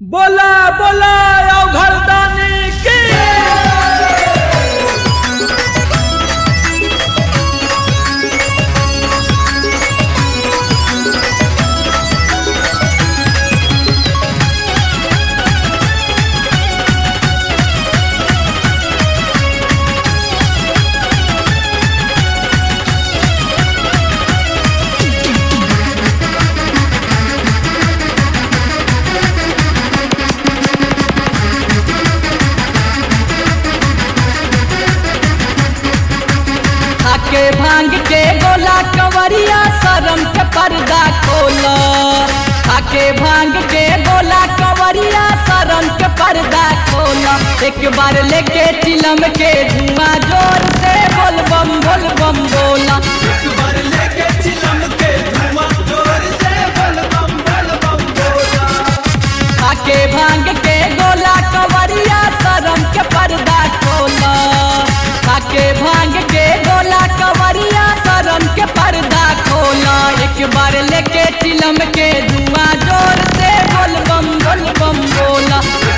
बोला बोला अवघरदानी की आके भांग के गोला कंवरिया शरम के पर्दा खोल आके भांग के गोला कंवरिया शरम के पर्दा खोल एक बार लेके चिलम के धुआं जोर से बोल बम बोल बम बोला आके भांग के गोला कंवरिया शरम के पर्दा खोल आके भांग के गोला कंवरिया शरम के पर्दा खोल एक बार लेके चिलम के धुआं जोर से बोल बम बोल बम बोला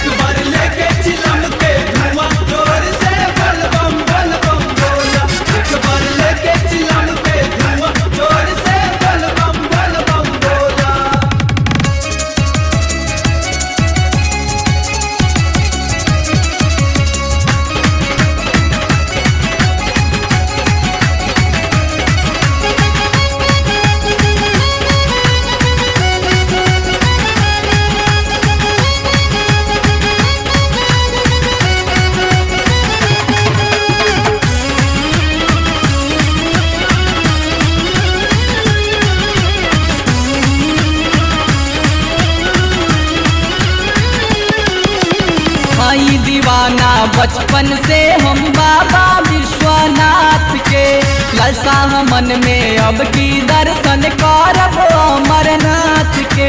भाई दीवाना बचपन से हम बाबा विश्वनाथ के ललसा मन में अब की दर्शन करब अमरनाथ के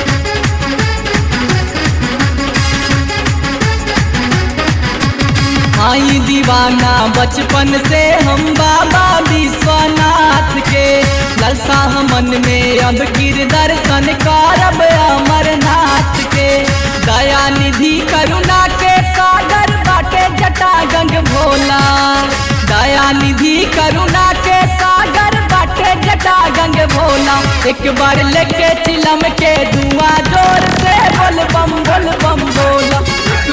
भाई दीवाना बचपन से हम बाबा विश्वनाथ के ललसा मन में अब गिर दर्शन करब अमरनाथ के दया निधि करुणा के सागर बाटे जटा गंग भोला दया निधि करुणा के सागर बाटे जटा गंग भोला एक बार लेके चिलम के धुआं जोर से बोल बम बोल बम बोला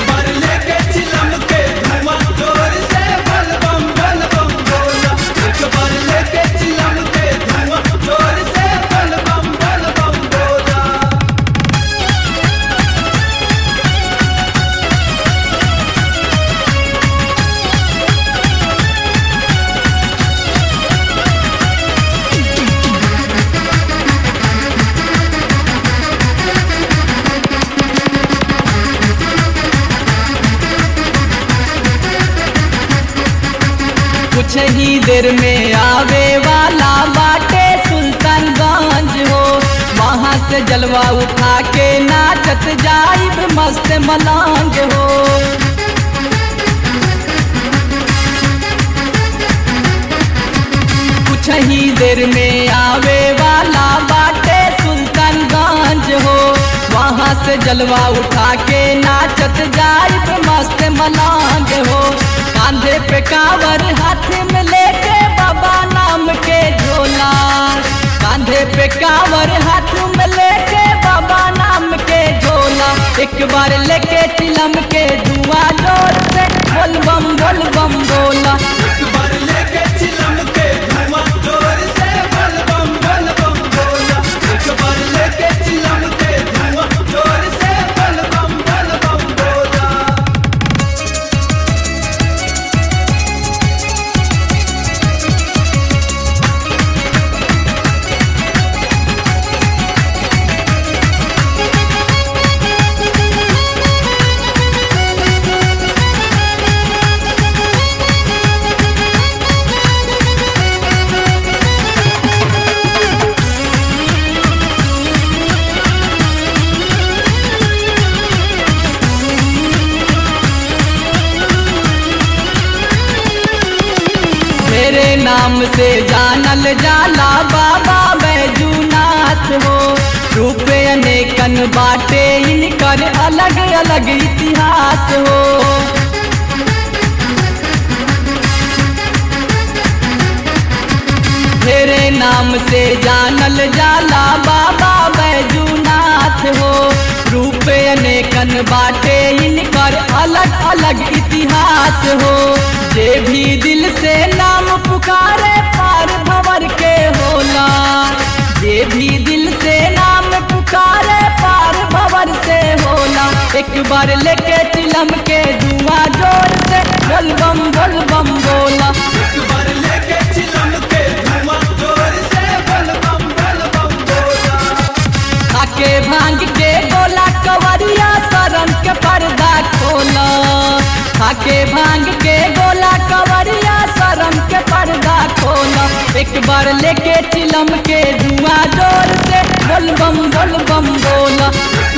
कुछ ही देर में आवे वाला बाटे सुल्तानगंज हो वहाँ से जलवा उठा के नाचत जाइब मस्त मलंग हो कुछ ही देर में आवे वाला बाटे सुल्तानगंज हो वहाँ से जलवा उठा के नाचत जाइब मस्त मलंग हो कांधे पे कावर हाथ में लेके बाबा नाम के झोला कांधे पे कावर हाथ में लेके बाबा नाम के झोला एक बार लेके चिलम के धुआं जोर से बोल बम बोल बम बोला मेरे नाम से जानल जाला बाबा बैजूनाथ हो रूप अनेक अनेकन बाटे इनकर अलग अलग इतिहास हो तेरे नाम से जानल जाला बाबा बैजूनाथ हो रूप अनेकन बाटे इनकर अलग अलग इतिहास हो जे भी दिल से नाम पुकारे पार भवर के होला जे भी दिल से नाम पुकारे पार भवर से होला एक बार लेके चिलम के धुआं जोर से बोल बम बोल बम बोला एक बार लेके चिलम के धुआं जोर से बल बम बल बम बोला आके भांग के गोला कवरिया शरण के पर्दा खोला आके भांग के गोला कवरिया शरण के पर्दा खोला एक बार लेके चिलम के धुआं जोर से बोल बम बोल बम बोला एक